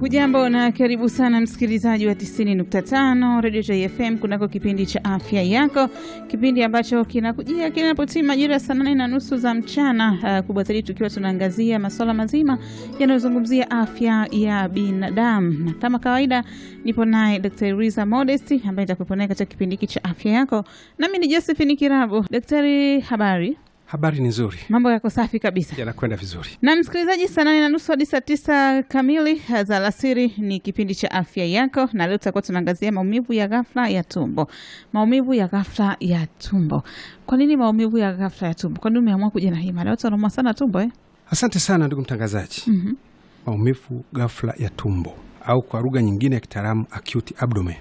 Hujambo na karibu sana msikilizaji wa 90.5 Radio JFM kunako kipindi cha afya yako, kipindi ambacho kinakujia kinapotii majira saa nane na nusu za mchana. Uh, kubwa zaidi tukiwa tunaangazia masuala mazima yanayozungumzia afya ya binadamu, na kama kawaida nipo naye Daktari Riza Modesti ambaye nitakuwepo naye katika kipindi hiki cha afya yako, nami ni Josephine Kirabo. Daktari, habari? Habari ni nzuri, Mambo yako safi kabisa. yanakwenda vizuri. Na msikilizaji, saa nane na nusu hadi saa tisa kamili za alasiri ni kipindi cha afya yako, na leo tutakuwa tunaangazia maumivu ya ghafla ya tumbo. Maumivu ya ghafla ya tumbo. Kwa nini maumivu ya ghafla ya tumbo? Kwa nini umeamua kuja na hii mada? Watu wanaumwa sana tumbo eh? Asante sana ndugu mtangazaji. Mhm. Maumivu ghafla ya tumbo au kwa lugha nyingine ya kitaalamu acute abdomen.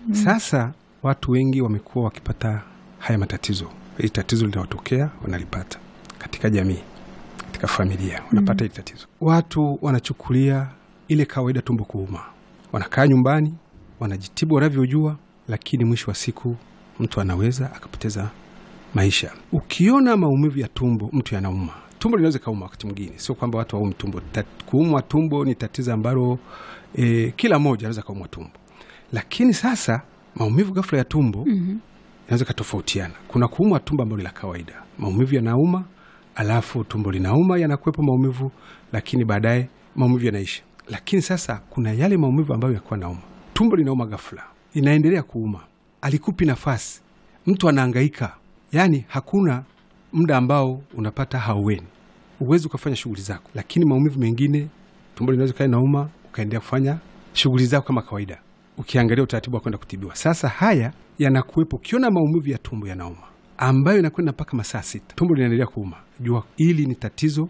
Sasa watu wengi wamekuwa wakipata haya matatizo. Hili tatizo linawatokea, wanalipata katika jamii, katika familia, wanapata hili tatizo. Watu wanachukulia ile kawaida tumbo kuuma, wanakaa nyumbani, wanajitibu wanavyojua, lakini mwisho wa siku mtu anaweza akapoteza maisha. Ukiona maumivu ya tumbo, mtu yanauma, tumbo linaweza kauma wakati mwingine, sio kwamba watu waumi tumbo. Ta, kuumwa tumbo ni tatizo ambalo e, kila mmoja anaweza kaumwa tumbo, lakini sasa maumivu ghafla ya tumbo Mhm. inaweza ikatofautiana. Kuna kuumwa tumbo ambalo la kawaida, maumivu yanauma, alafu tumbo linauma, yanakuwepo maumivu, lakini baadaye maumivu yanaisha. Lakini sasa kuna yale maumivu ambayo yakuwa nauma, tumbo linauma ghafla, inaendelea kuuma, alikupi nafasi, mtu anaangaika, yaani hakuna muda ambao unapata haueni, uwezi ukafanya shughuli zako. Lakini maumivu mengine, tumbo linaweza kaa inauma, ukaendelea kufanya shughuli zako kama kawaida ukiangalia utaratibu wa kwenda kutibiwa. Sasa haya yanakuwepo, ukiona maumivu ya tumbo yanauma ambayo inakwenda mpaka masaa sita, tumbo linaendelea kuuma, jua hili ni tatizo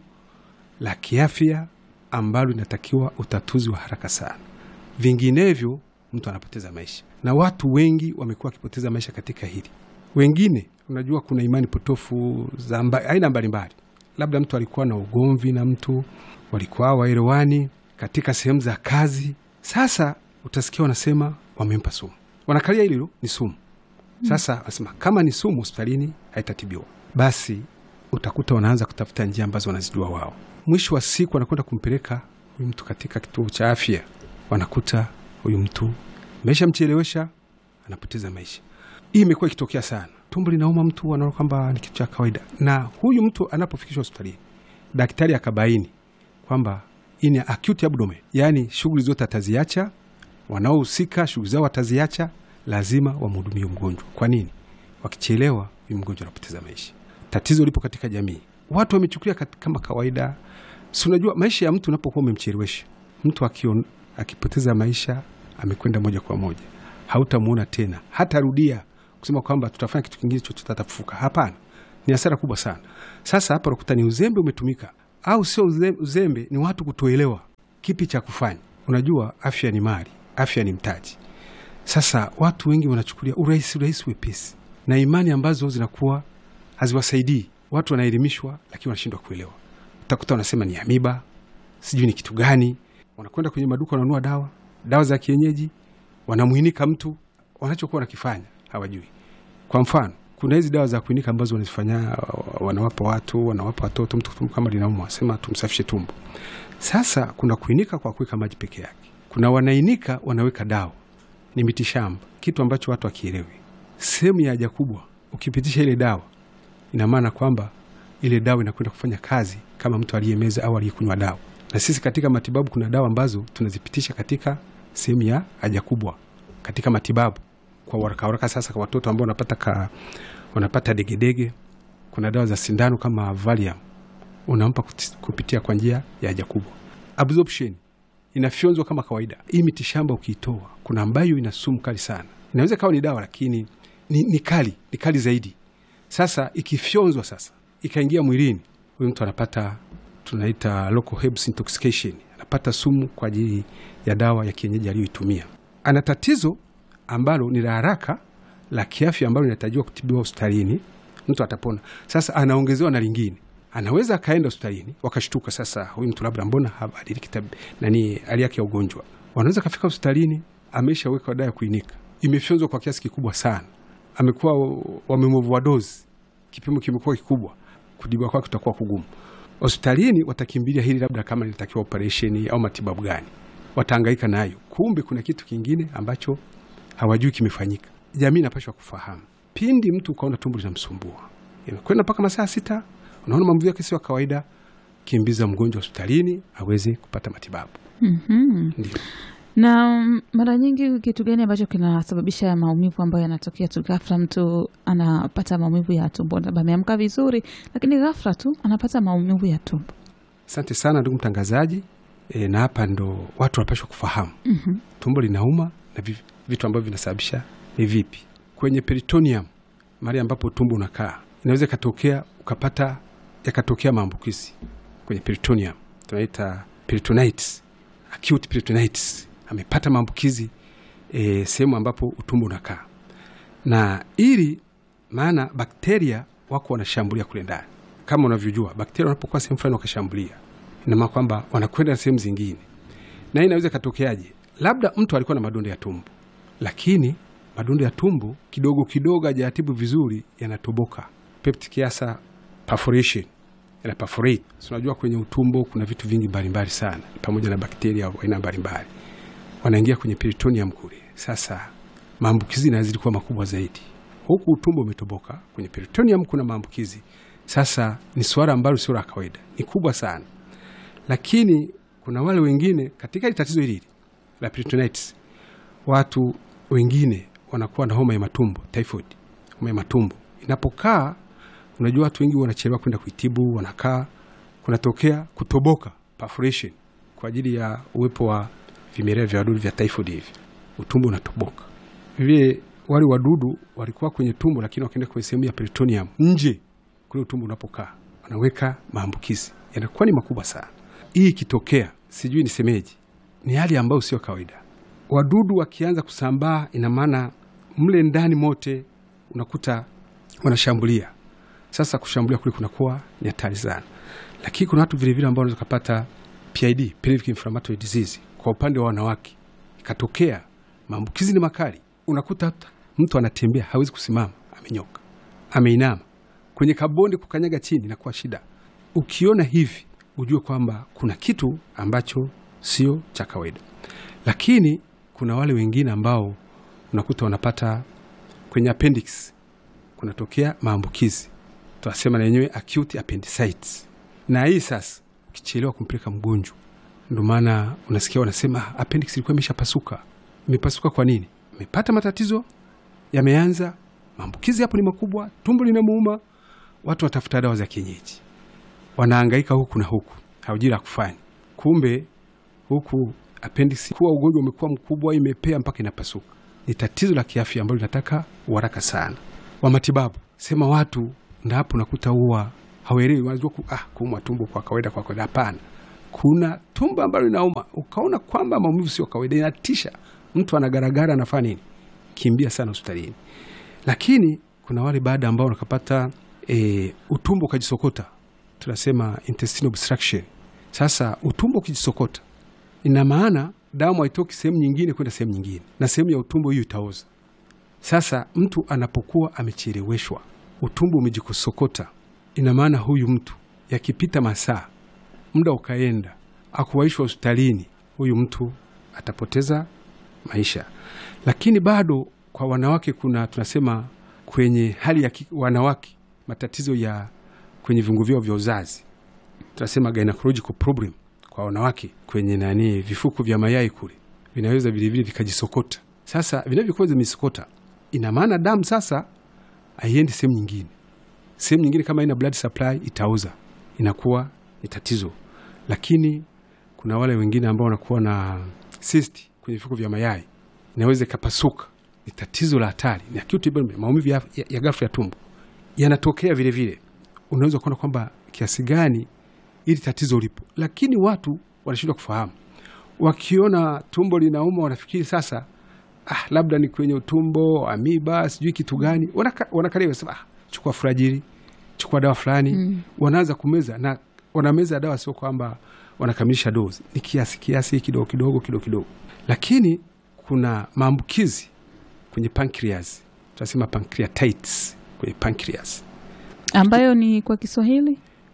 la kiafya ambalo linatakiwa utatuzi wa haraka sana, vinginevyo mtu anapoteza maisha, na watu wengi wamekuwa wakipoteza maisha katika hili. Wengine unajua, kuna imani potofu za mba, aina mbalimbali, labda mtu alikuwa na ugomvi na mtu, walikuwa waelewani katika sehemu za kazi. Sasa utasikia wanasema wamempa sumu, wanakalia hilo ni sumu. Sasa wanasema kama ni sumu hospitalini haitatibiwa, basi utakuta wanaanza kutafuta njia ambazo wanazijua wao. Mwisho wa siku wanakwenda kumpeleka huyu mtu katika kituo cha afya, wanakuta huyu mtu meshamchelewesha, anapoteza maisha. Hii imekuwa ikitokea sana, tumbo linauma, mtu anaona kwamba ni kitu cha kawaida, na huyu mtu anapofikishwa hospitalini, daktari akabaini kwamba hii ni acute abdomen, yaani shughuli zote ataziacha, wanaohusika shughuli zao wataziacha, lazima wamhudumie mgonjwa. Kwa nini? Wakichelewa, huyu mgonjwa anapoteza maisha. Tatizo lipo katika jamii, watu wamechukulia kat- kama kawaida. Si unajua maisha ya mtu unapokuwa umemchelewesha mtu akion, akipoteza maisha amekwenda moja kwa moja, hautamuona tena, hatarudia kusema kwamba tutafanya kitu kingine chochote atafufuka. Hapana, ni hasara kubwa sana. Sasa hapa unakuta ni uzembe umetumika, au sio uze- uzembe, ni watu kutoelewa kipi cha kufanya. Unajua afya ni mali, afya ni mtaji. Sasa watu wengi wanachukulia urahisi urahisi, wepesi na imani ambazo zinakuwa haziwasaidii. Watu wanaelimishwa, lakini wanashindwa kuelewa. Utakuta wanasema ni amiba, sijui ni kitu gani. Wanakwenda kwenye maduka, wananunua dawa, dawa za kienyeji, wanamwinika mtu, wanachokuwa wanakifanya hawajui. Kwa mfano, kuna hizi dawa za kuinika ambazo wanazifanya, wanawapa watu, wanawapa watoto. Mtu tumbo kama linaumwa, sema tumsafishe tumbo. Sasa kuna kuinika kwa kuweka maji peke yake, kuna wanainika wanaweka dawa, ni mitishamba, kitu ambacho watu wakielewi. Sehemu ya haja kubwa, ukipitisha ile dawa, ina maana kwamba ile dawa inakwenda kufanya kazi kama mtu aliyemeza au aliyekunywa dawa. Na sisi katika matibabu kuna dawa ambazo tunazipitisha katika sehemu ya haja kubwa katika matibabu kwa waraka waraka. Sasa kwa watoto ambao wanapata ka, wanapata degedege, kuna dawa za sindano kama Valium unampa kuti- kupitia kwa njia ya haja kubwa. Absorption inafyonzwa kama kawaida. Hii mitishamba ukiitoa, kuna ambayo ina sumu kali sana, inaweza kawa ni dawa lakini ni, ni kali, ni kali zaidi. Sasa ikifyonzwa sasa ikaingia mwilini, huyu mtu anapata tunaita local herbs intoxication, anapata sumu kwa ajili ya dawa ya kienyeji aliyoitumia. Ana tatizo ambalo ni la haraka la kiafya ambalo linatarajiwa kutibiwa hospitalini, mtu atapona. Sasa anaongezewa na lingine, anaweza akaenda hospitalini wakashtuka, sasa huyu mtu labda mbona habadiliki tab- nani hali yake ya ugonjwa. Wanaweza kafika hospitalini, ameshawekwa dawa ya kuinika, imefyonzwa kwa kiasi kikubwa sana, amekuwa wamemuvua dozi, kipimo kimekuwa kikubwa, kudibiwa kwake kutakuwa kugumu. Hospitalini watakimbilia hili labda kama linatakiwa operesheni au matibabu gani. watahangaika nayo, kumbe kuna kitu kingine ambacho hawajui kimefanyika. Jamii inapashwa kufahamu. Pindi mtu ukaona tumbo linamsumbua imekwenda mpaka masaa sita, unaona maumivu yake sio ya kawaida, kimbiza mgonjwa hospitalini aweze kupata matibabu. Mhm. Ndio. Na mm, mara nyingi kitu gani ambacho kinasababisha maumivu ambayo yanatokea tu ghafla? Mtu anapata maumivu ya tumbo, labda ameamka vizuri, lakini ghafla tu anapata maumivu ya tumbo. Asante sana ndugu mtangazaji. E, na hapa ndo watu wanapashwa kufahamu Mhm. tumbo linauma na vi- vitu ambavyo vinasababisha ni vipi. Kwenye peritoneum, mahali ambapo tumbo unakaa, inaweza ikatokea ukapata yakatokea maambukizi kwenye peritoneum, tunaita peritonitis, acute peritonitis. Amepata maambukizi e, sehemu ambapo utumbo unakaa, na ili maana bakteria wako wanashambulia kule ndani. Kama unavyojua bakteria wanapokuwa sehemu fulani wakashambulia, ina maana kwamba wanakwenda sehemu zingine, na hii inaweza ikatokeaje? Labda mtu alikuwa na madonda ya tumbo, lakini madonda ya tumbo kidogo kidogo hajayatibu vizuri, yanatoboka, peptic ulcer perforation, yana perforate. So, unajua kwenye utumbo kuna vitu vingi mbalimbali sana, pamoja na bakteria wa aina mbalimbali wanaingia kwenye peritoneum kule. Sasa maambukizi yanazidi kuwa makubwa zaidi, huku utumbo umetoboka, kwenye peritoneum kuna maambukizi. Sasa ni suala ambalo sio la kawaida, ni kubwa sana, lakini kuna wale wengine katika hili tatizo hili la peritonitis, watu wengine wanakuwa na homa ya matumbo, typhoid, homa ya matumbo inapokaa. Unajua watu wengi wanachelewa kwenda kuitibu, wanakaa, kunatokea kutoboka, perforation, kwa ajili ya uwepo wa vimelea vya wadudu vya typhoid hivi, utumbo unatoboka. Vile wale wadudu walikuwa kwenye tumbo, lakini wakaenda kwenye sehemu ya peritoneum, nje kule utumbo unapokaa, wanaweka maambukizi, yanakuwa ni makubwa sana. Hii ikitokea, sijui nisemeje, ni hali ambayo sio kawaida. Wadudu wakianza kusambaa, ina maana mle ndani mote unakuta wanashambulia. Sasa kushambulia kule kunakuwa ni hatari sana, lakini kuna watu vilevile ambao wanaweza kupata PID, pelvic inflammatory disease, kwa upande wa wanawake ikatokea maambukizi ni makali, unakuta hata mtu anatembea hawezi kusimama, amenyoka, ameinama kwenye kabonde, kukanyaga chini inakuwa shida. Ukiona hivi ujue kwamba kuna kitu ambacho sio cha kawaida. Lakini kuna wale wengine ambao unakuta wanapata kwenye appendix kunatokea maambukizi, tunasema na yenyewe acute appendicitis. Na hii sasa ukichelewa kumpeleka mgonjwa, ndio maana unasikia wanasema "Ah, appendix ilikuwa imeshapasuka. Imepasuka kwa nini? Imepata matatizo, yameanza maambukizi, hapo ni makubwa, tumbo linamuuma, watu watafuta dawa za kienyeji, wanahangaika huku na huku, hawajui la kufanya. Kumbe huku appendix kuwa ugonjwa umekuwa mkubwa, imepea mpaka inapasuka. Ni tatizo la kiafya ambalo linataka uharaka sana wa matibabu. Sema watu ndio hapo nakuta huwa hawaelewi, wanajua ku, ah, kuumwa tumbo kwa kawaida, kwa kawaida. Hapana, kuna tumbo ambalo linauma, ukaona kwamba maumivu sio kawaida, inatisha, mtu anagaragara, anafanya nini? Kimbia sana hospitalini. Lakini kuna wale baada ambao wakapata e, utumbo ukajisokota, tunasema intestinal obstruction. Sasa utumbo ukijisokota, ina maana damu haitoki sehemu nyingine kwenda sehemu nyingine, na sehemu ya utumbo hiyo itaoza. Sasa mtu anapokuwa amecheleweshwa, utumbo umejikosokota, ina maana huyu mtu yakipita masaa, muda ukaenda, akuwaishwa hospitalini, huyu mtu atapoteza maisha. Lakini bado kwa wanawake kuna tunasema kwenye hali ya ki- wanawake matatizo ya kwenye viungo vyao vya uzazi tunasema gynecological problem kwa wanawake kwenye nani vifuko vya mayai kule vinaweza vilevile vikajisokota. Sasa vinavyokuwa vimesokota, ina maana damu sasa haiendi sehemu nyingine. Sehemu nyingine kama ina blood supply itaoza, inakuwa ni tatizo. Lakini kuna wale wengine ambao wanakuwa na cyst kwenye vifuko vya mayai, inaweza ikapasuka, ni tatizo la hatari, ni acute abdomen, maumivu ya, ya, ya ghafla ya tumbo yanatokea vile vile. Unaweza kuona kwamba kiasi gani ili tatizo lipo, lakini watu wanashindwa kufahamu. Wakiona tumbo linauma, wanafikiri sasa, ah, labda ni kwenye utumbo, amiba, sijui kitu gani. Wanaka- Wanakalia wanasema, ah, chukua furajili, chukua dawa fulani Mm. wanaanza kumeza na wanameza dawa, sio kwamba wanakamilisha dozi, ni kiasi kiasi, kidogo kidogo kidogo kidogo. Lakini kuna maambukizi kwenye pancreas, tunasema pancreatitis kwenye pancreas ambayo ni kwa Kiswahili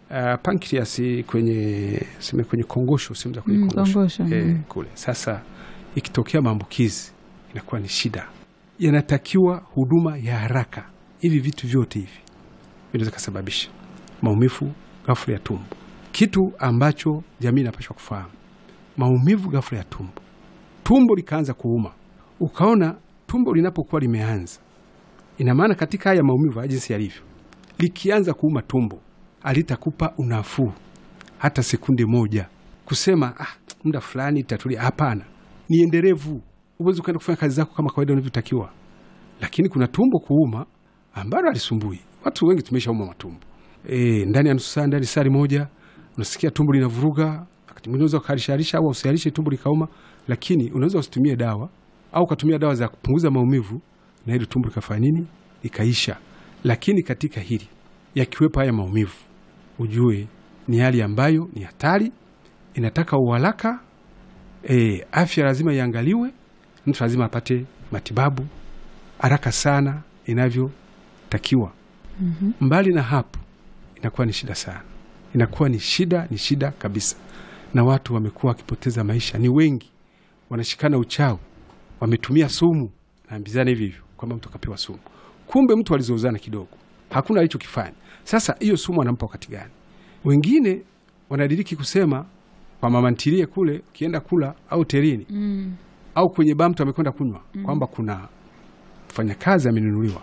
uh, pancreas kwenye seme kwenye kongosho sehemu za kwenye Mm, kongosho, kongosho, Eh, mm. kule sasa ikitokea maambukizi inakuwa ni shida yanatakiwa huduma ya haraka hivi vitu vyote hivi vinaweza kasababisha maumivu ghafla ya tumbo kitu ambacho jamii inapashwa kufahamu maumivu ghafla ya tumbo tumbo likaanza kuuma ukaona tumbo linapokuwa limeanza ina maana katika haya maumivu haya jinsi yalivyo likianza kuuma tumbo alitakupa unafuu hata sekunde moja kusema ah, muda fulani itatulia. Hapana, ni endelevu. Uwezi ukaenda kufanya kazi zako kama kawaida unavyotakiwa, lakini kuna tumbo kuuma ambalo alisumbui watu wengi. Tumeshauma matumbo e, ndani ya nusu saa, ndani ya saa moja unasikia tumbo linavuruga. Wakati mwingine unaweza ukaharishaharisha au usiharishe tumbo likauma, lakini unaweza usitumie dawa au ukatumia dawa za kupunguza maumivu na hili tumbo likafanya nini, likaisha. Lakini katika hili yakiwepo haya maumivu, ujue ni hali ambayo ni hatari, inataka uharaka. E, afya lazima iangaliwe, mtu lazima apate matibabu haraka sana inavyotakiwa. Mbali na hapo, inakuwa ni shida sana, inakuwa ni shida, ni shida kabisa, na watu wamekuwa wakipoteza maisha, ni wengi wanashikana uchawi, wametumia sumu, naambizana hivi hivyo kwamba mtu akapewa sumu, kumbe mtu alizozana kidogo, hakuna alichokifanya. Sasa hiyo sumu anampa wakati gani? Wengine wanadiriki kusema kwa mama ntilie kule, ukienda kula au terini Mm. au kwenye baa mtu amekwenda kunywa kwamba kuna mfanyakazi amenunuliwa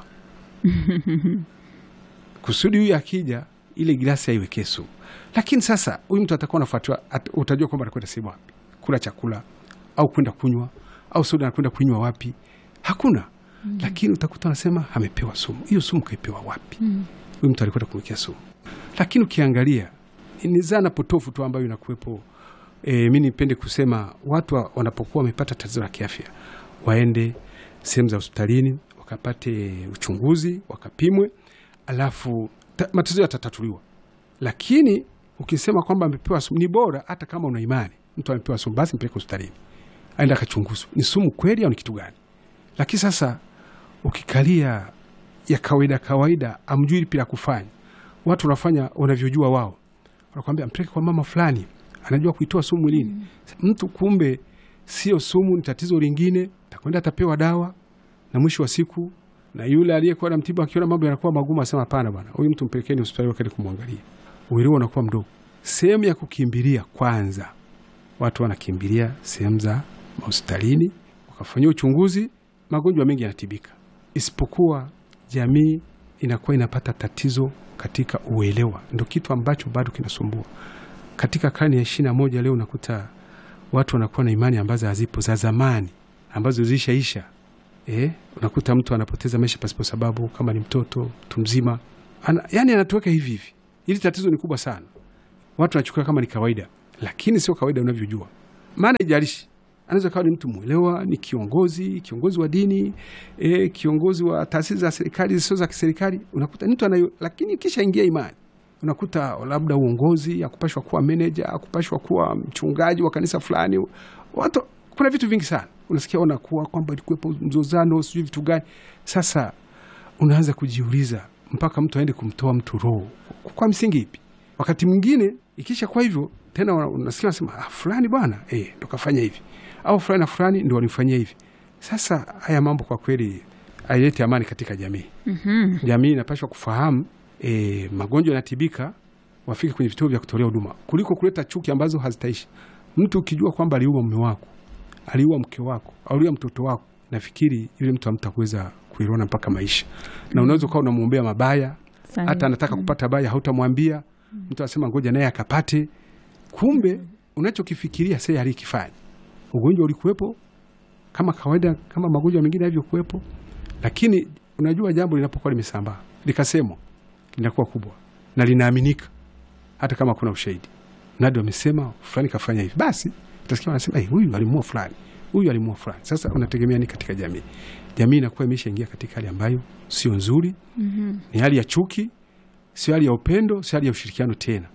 kusudi huyu akija ile gilasi aiwekee sumu. Lakini sasa huyu mtu atakuwa anafuatiwa, at- utajua kwamba anakwenda sehemu wapi kula chakula au kwenda kunywa au soda anakwenda kunywa wapi, hakuna. Lakini utakuta anasema amepewa sumu. Hiyo sumu kaipewa wapi? Huyu mtu alikwenda kumwekea sumu. Lakini ukiangalia ni- ni zana potofu tu ambayo inakuwepo. E, mi nipende kusema watu wa- wanapokuwa wamepata tatizo la kiafya waende sehemu za hospitalini wakapate uchunguzi wakapimwe, alafu ta- matatizo yatatatuliwa. Lakini ukisema kwamba amepewa sumu, ni bora hata kama una imani mtu amepewa sumu, basi mpeleke hospitalini aende akachunguzwa, ni sumu kweli au ni kitu gani. Lakini sasa ukikalia ya kawaida kawaida, amjui lipi la kufanya, watu wanafanya wanavyojua wao, wanakwambia mpeleke kwa mama fulani, anajua kuitoa sumu mwilini. Mtu kumbe sio sumu, ni tatizo lingine, takwenda atapewa dawa, na mwisho wa siku na yule aliyekuwa na mtibu akiona mambo yanakuwa magumu, asema hapana bwana, huyu mtu mpelekeni hospitali wakati kumwangalia. Uelewa unakuwa mdogo. Sehemu ya kukimbilia kwanza, watu wanakimbilia sehemu za mahospitalini wakafanyia uchunguzi, magonjwa mengi yanatibika, isipokuwa jamii inakuwa inapata tatizo katika uelewa. Ndo kitu ambacho bado kinasumbua katika karne ya ishirini na moja. Leo unakuta watu wanakuwa na imani ambazo hazipo za zamani ambazo zilishaisha. Eh, unakuta mtu anapoteza maisha pasipo sababu, kama ni mtoto, mtu mzima ana, yani anatuweka hivi hivi. Hili tatizo ni kubwa sana, watu wanachukua kama ni kawaida, lakini sio kawaida unavyojua. Maana ijalishi anaweza kawa ni mtu mwelewa, ni kiongozi, kiongozi wa dini eh, kiongozi wa taasisi za serikali zisizo za kiserikali, unakuta mtu anayo, lakini kisha ingia imani unakuta labda uongozi, akupashwa kuwa meneja, akupashwa kuwa mchungaji wa kanisa fulani. Watu, kuna vitu vingi sana unasikia wanakuwa kwamba ilikuwepo mzozano, sijui vitu gani. Sasa unaanza kujiuliza mpaka mtu aende kumtoa mtu roho kwa msingi ipi? Wakati mwingine ikisha kwa hivyo tena una- unasikia wanasema ah, fulani bwana eh, ndo kafanya hivi au fulani na fulani ndo walimfanyia hivi. Sasa haya mambo kwa kweli haileti amani katika jamii Mhm. jamii inapashwa kufahamu e, magonjwa yanatibika, wafike kwenye vituo vya kutolea huduma kuliko kuleta chuki ambazo hazitaishi. Mtu ukijua kwamba aliua mume wako, aliua mke wako, aliua mtoto wako, nafikiri yule mtu hamtakuweza kuiona mpaka maisha, na unaweza ukawa unamwombea mabaya, Sahihi. hata anataka kupata baya, hautamwambia. Mtu anasema ngoja naye akapate, kumbe unachokifikiria sasa alikifanya. Ugonjwa ulikuwepo kama kawaida, kama magonjwa mengine yalivyokuwepo, lakini unajua jambo linapokuwa limesambaa likasemwa, linakuwa kubwa na linaaminika, hata kama kuna ushahidi. Nadi wamesema fulani kafanya hivi, basi utasikia wanasema hey, huyu alimuua fulani, huyu alimuua fulani. Sasa unategemea nini katika jamii? Jamii inakuwa imeshaingia katika hali ambayo sio nzuri, Mhm. ni hali ya chuki, sio hali ya upendo, sio hali ya ushirikiano tena.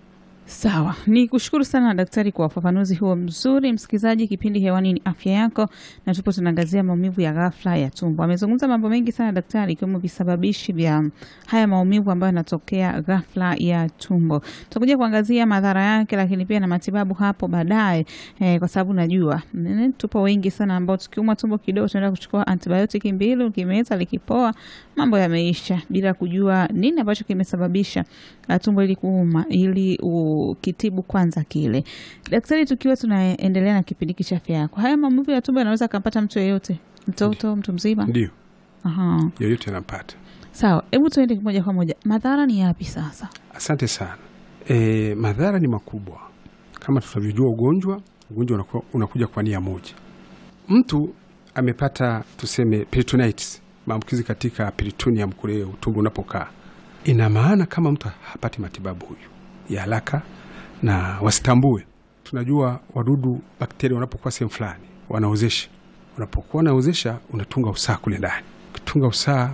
Sawa, ni kushukuru sana daktari kwa ufafanuzi huo mzuri. Msikilizaji, kipindi hewani ni afya yako, na tupo tunaangazia maumivu ya ghafla ya tumbo. Amezungumza mambo mengi sana daktari, ikiwemo visababishi vya haya maumivu ambayo yanatokea ghafla ya tumbo. Tutakuja kuangazia madhara yake, lakini pia na matibabu hapo baadaye eh, kwa sababu najua mm, tupo wengi sana ambao tukiumwa tumbo kidogo tunaenda kuchukua antibiotiki mbili, ukimeza likipoa, mambo yameisha, bila kujua nini ambacho kimesababisha uh, tumbo ili kuuma ili ukitibu kwanza kile. Daktari, tukiwa tunaendelea na kipindi hiki cha afya yako, haya maumivu ya tumbo yanaweza akampata mtu yeyote, mtoto, mtu mzima? Ndio, Aha. yoyote anampata. Sawa, hebu tuende moja kwa moja, madhara ni yapi sasa? Asante sana. E, madhara ni makubwa kama tunavyojua. Ugonjwa ugonjwa unakuwa, unakuja kwa nia moja. Mtu amepata tuseme peritonitis, maambukizi katika peritoneum kule utumbo unapokaa, ina maana kama mtu hapati matibabu huyu ya haraka na wasitambue. Tunajua wadudu bakteria wanapokuwa sehemu fulani wanaozesha, unapokuwa wanaozesha unatunga usaa kule ndani. Ukitunga usaa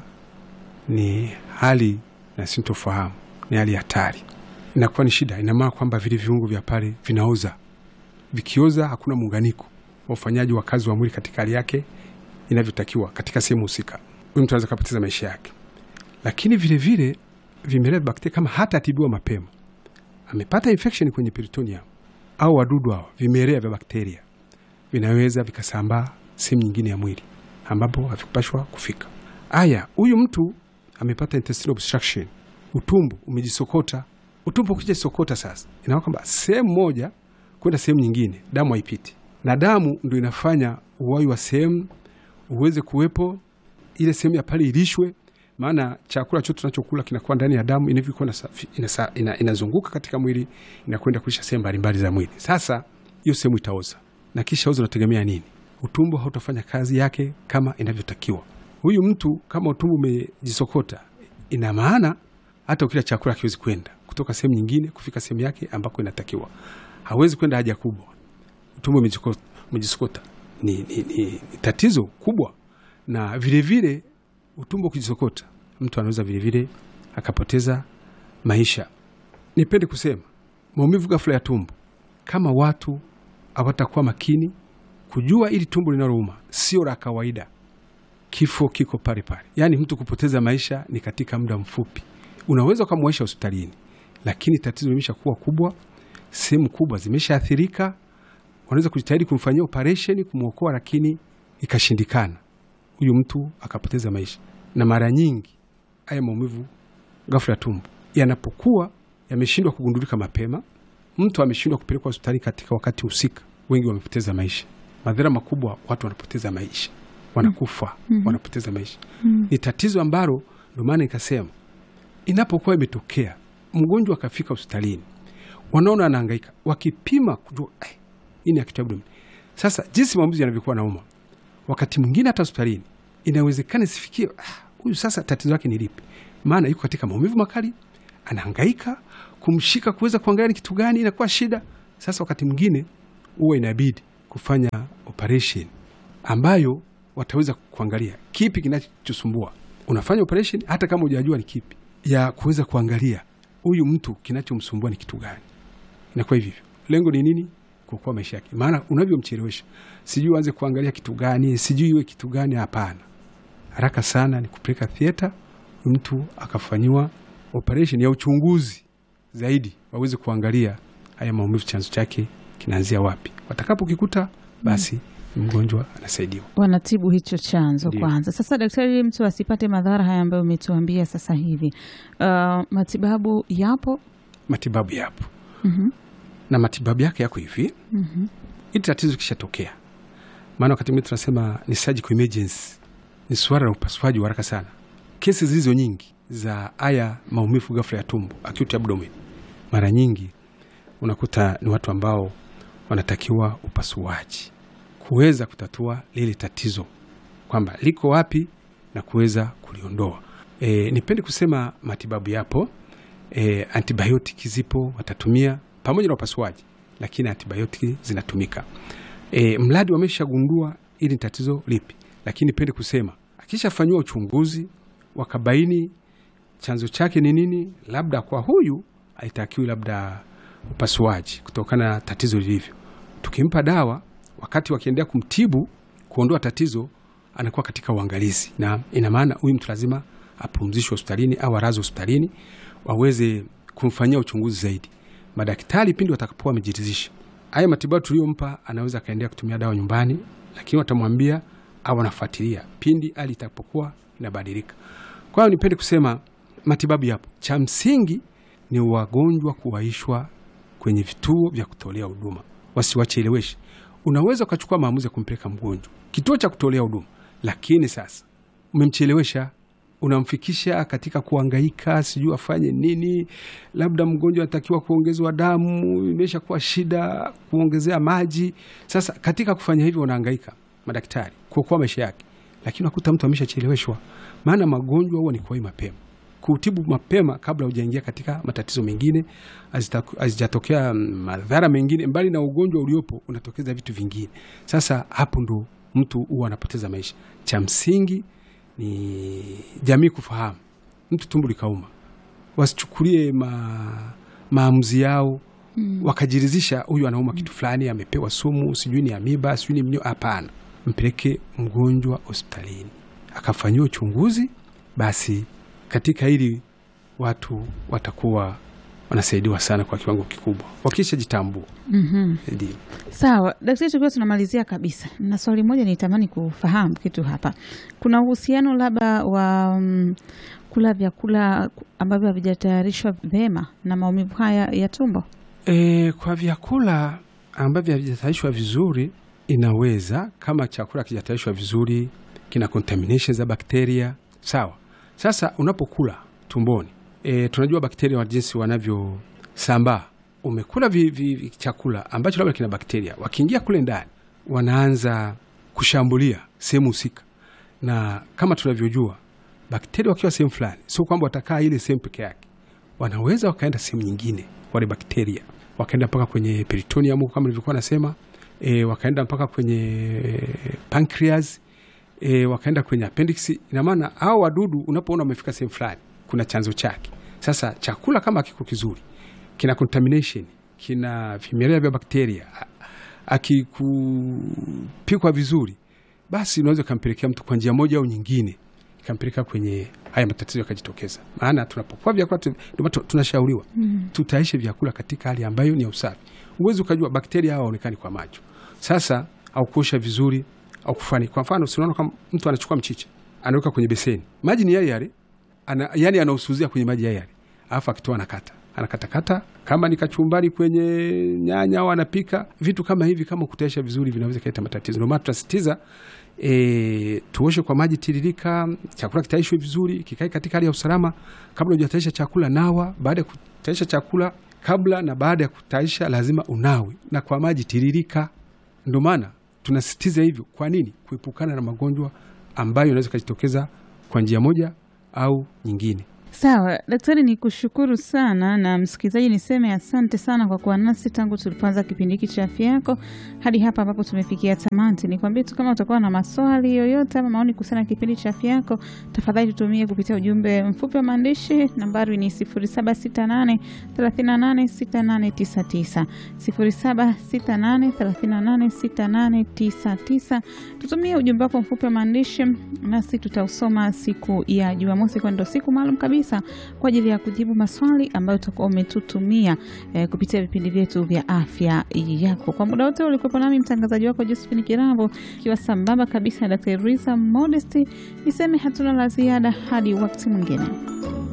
ni hali na sintofahamu, ni hali hatari, inakuwa ni shida. Ina maana kwamba vile viungo vya pale vinaoza, vikioza hakuna muunganiko wa ufanyaji wa kazi wa mwili katika hali yake inavyotakiwa katika sehemu husika, huyu mtu anaweza kapoteza maisha yake. Lakini vilevile vimelea vya bakteria kama hata atibiwa mapema amepata infection kwenye peritoneum au wadudu hao vimelea vya bakteria vinaweza vikasambaa sehemu nyingine ya mwili ambapo havikupashwa kufika. Aya, huyu mtu amepata intestinal obstruction, utumbo umejisokota. Utumbo ukijisokota sasa, inaona kwamba sehemu moja kwenda sehemu nyingine damu haipiti, na damu ndo inafanya uwai wa sehemu uweze kuwepo, ile sehemu ya pale ilishwe maana chakula chote tunachokula kinakuwa ndani ya damu inavyokuwa inasa- ina- inazunguka katika mwili inakwenda kulisha sehemu mbalimbali za mwili. Sasa hiyo sehemu itaoza, na kisha oza, unategemea nini? Utumbo hautafanya kazi yake kama inavyotakiwa. Huyu mtu kama utumbo umejisokota, ina maana hata ukila chakula hakiwezi kwenda kutoka sehemu nyingine kufika sehemu yake ambako inatakiwa. Hawezi kwenda haja kubwa, utumbo umejisokota- umejisokota. Ni, ni, ni, ni tatizo kubwa, na vilevile vile, utumbo ukijisokota mtu anaweza vilevile akapoteza maisha. Nipende kusema maumivu ghafla ya tumbo, kama watu hawatakuwa makini kujua ili tumbo linalouma sio la kawaida, kifo kiko pale pale. Yaani mtu kupoteza maisha ni katika muda mfupi, unaweza ukamwaisha hospitalini, lakini tatizo limesha kuwa kubwa, sehemu kubwa zimeshaathirika. Wanaweza kujitahidi kumfanyia operesheni kumwokoa, lakini ikashindikana huyu mtu akapoteza maisha. Na mara nyingi haya maumivu ghafla ya tumbo yanapokuwa yameshindwa kugundulika mapema, mtu ameshindwa kupelekwa hospitali katika wakati husika, wengi wamepoteza maisha. Madhara makubwa, watu wanapoteza maisha, wanakufa, wanapoteza maisha. Ni tatizo ambalo, ndio maana nikasema, inapokuwa imetokea mgonjwa akafika hospitalini, wanaona anahangaika, wakipima kujua eh, hii ni acute abdomen. Sasa jinsi maumivu yanavyokuwa nauma wakati mwingine hata hospitalini inawezekana isifikie huyu, ah, sasa tatizo lake ni lipi? Maana yuko katika maumivu makali, anahangaika kumshika kuweza kuangalia ni kitu gani, inakuwa shida. Sasa wakati mwingine huwa inabidi kufanya operation ambayo wataweza kuangalia kipi kinachosumbua. Unafanya operation hata kama hujajua ni kipi, ya kuweza kuangalia huyu mtu kinachomsumbua ni kitu gani. Inakuwa hivyo, lengo ni nini? Kuokoa maisha yake. Maana unavyomchelewesha, sijui uanze kuangalia kitu gani, sijui iwe kitu gani. Hapana, haraka sana ni kupeleka theater, mtu akafanyiwa operation ya uchunguzi zaidi, waweze kuangalia haya maumivu chanzo chake kinaanzia wapi. Watakapokikuta basi mgonjwa anasaidiwa, wanatibu hicho chanzo Ndiyo. kwanza. Sasa daktari, ili mtu asipate madhara haya ambayo umetuambia sasa hivi, uh, matibabu yapo? matibabu yapo Mhm. na matibabu yake yako hivi Mhm. ili tatizo kishatokea, maana wakati mwingine tunasema ni surgical emergency, ni suala la upasuaji wa haraka sana. Kesi zilizo nyingi za haya maumivu ghafla ya tumbo, acute abdomen, mara nyingi unakuta ni watu ambao wanatakiwa upasuaji kuweza kutatua lile tatizo kwamba liko wapi na kuweza kuliondoa. E, nipende kusema matibabu yapo. E, antibiotiki zipo watatumia pamoja na upasuaji, lakini antibiotiki zinatumika e, mradi wameshagundua ili ni tatizo lipi. Lakini nipende kusema akishafanyiwa uchunguzi wakabaini chanzo chake ni nini, labda kwa huyu haitakiwi labda upasuaji kutokana na tatizo lilivyo. Tukimpa dawa, wakati wakiendelea kumtibu kuondoa tatizo, anakuwa katika uangalizi, na ina maana huyu mtu lazima apumzishwe hospitalini au arazwe hospitalini waweze kumfanyia uchunguzi zaidi. Madaktari pindi watakapokuwa wamejiridhisha haya matibabu tuliyompa, anaweza akaendelea kutumia dawa nyumbani, lakini watamwambia au anafuatilia pindi hali itakapokuwa inabadilika. Kwa hiyo nipende kusema matibabu yapo, cha msingi ni wagonjwa kuwaishwa kwenye vituo vya kutolea huduma, wasiwacheleweshe. Unaweza ukachukua maamuzi ya kumpeleka mgonjwa kituo cha kutolea huduma, lakini sasa umemchelewesha unamfikisha katika kuangaika, sijui afanye nini. Labda mgonjwa anatakiwa kuongezwa damu, imesha kuwa shida kuongezea maji. Sasa katika kufanya hivyo, wanaangaika madaktari kuokoa maisha yake, lakini unakuta mtu ameshacheleweshwa. Maana magonjwa huwa ni kuwahi mapema, kutibu mapema kabla hujaingia katika matatizo mengine, hazijatokea madhara mengine. Mbali na ugonjwa uliopo, unatokeza vitu vingine. Sasa hapo ndo mtu huwa anapoteza maisha. Cha msingi ni jamii kufahamu, mtu tumbo likauma, wasichukulie ma, maamuzi yao mm. wakajiridhisha huyu anauma kitu fulani, amepewa sumu, sijui ni amiba, sijui ni mnyo. Hapana, mpeleke mgonjwa hospitalini akafanyiwa uchunguzi. Basi katika hili watu watakuwa wanasaidiwa sana kwa kiwango kikubwa wakisha jitambua. mm -hmm. Ndio. Sawa daktari, tukiwa tunamalizia kabisa, na swali moja nitamani kufahamu kitu hapa. Kuna uhusiano labda wa um, kula vyakula ambavyo havijatayarishwa vyema na maumivu haya ya tumbo? E, kwa vyakula ambavyo havijatayarishwa vizuri inaweza, kama chakula kijatayarishwa vizuri kina contamination za bakteria. Sawa. Sasa unapokula tumboni E, tunajua bakteria wa jinsi wanavyosambaa. Umekula vi, vi, chakula ambacho labda kina bakteria, wakiingia kule ndani wanaanza kushambulia sehemu husika, na kama tunavyojua bakteria wakiwa sehemu fulani, sio kwamba watakaa ile sehemu peke yake, wanaweza wakaenda sehemu nyingine. Wale bakteria wakaenda mpaka kwenye peritoneum kama nilivyokuwa nasema, e, wakaenda mpaka kwenye pancreas, e, wakaenda kwenye appendix. Ina maana hao wadudu unapoona wamefika sehemu fulani kuna chanzo chake. Sasa chakula kama kiko kizuri, kina contamination, kina vimelea vya bakteria, akikupikwa vizuri, basi unaweza ukampelekea mtu kwa njia moja au nyingine, ikampeleka kwenye haya matatizo yakajitokeza. Maana tunapokuwa vyakula tunashauriwa mm, tutaishe vyakula katika hali ambayo ni ya usafi. Uwezi ukajua bakteria hawa waonekani kwa macho. Sasa au kuosha vizuri au kufani, kwa mfano, sinaona kama mtu anachukua mchicha anaweka kwenye beseni, maji ni yale yale ana, yani anausuzia kwenye maji yale, alafu akitoa anakata anakatakata, kama ni kachumbari kwenye nyanya au anapika vitu kama hivi, kama kutaisha vizuri vinaweza kuleta matatizo. Ndio maana tunasisitiza e, tuoshe kwa maji tiririka, chakula kitaishwe vizuri, kikae katika hali ya usalama. Kabla hujataisha chakula nawa, baada ya kutaisha chakula, kabla na baada ya kutaisha lazima unawe na kwa maji tiririka. Ndio maana tunasisitiza hivyo. Kwa nini? Kuepukana na magonjwa ambayo yanaweza kujitokeza kwa njia moja au nyingine. Sawa daktari, ni kushukuru sana na msikilizaji, niseme asante sana kwa kuwa nasi tangu tulipoanza kipindi hiki cha afya yako hadi hapa ambapo tumefikia tamati. Nikwambie tu kama utakuwa na maswali yoyote ama maoni kuhusiana na kipindi cha afya yako, tafadhali tutumie kupitia ujumbe mfupi wa maandishi. Nambari ni 0768 386899 0768 386899. Tutumie ujumbe wako mfupi wa maandishi nasi tutausoma siku ya Jumamosi, kwani ndo siku maalum kabisa kwa ajili ya kujibu maswali ambayo utakuwa umetutumia eh, kupitia vipindi vyetu vya afya yako. Kwa muda wote ulikuwepo nami mtangazaji wako Josephine Kiravo, ikiwa sambamba kabisa na Dr. Risa Modesty. Niseme hatuna la ziada hadi wakati mwingine.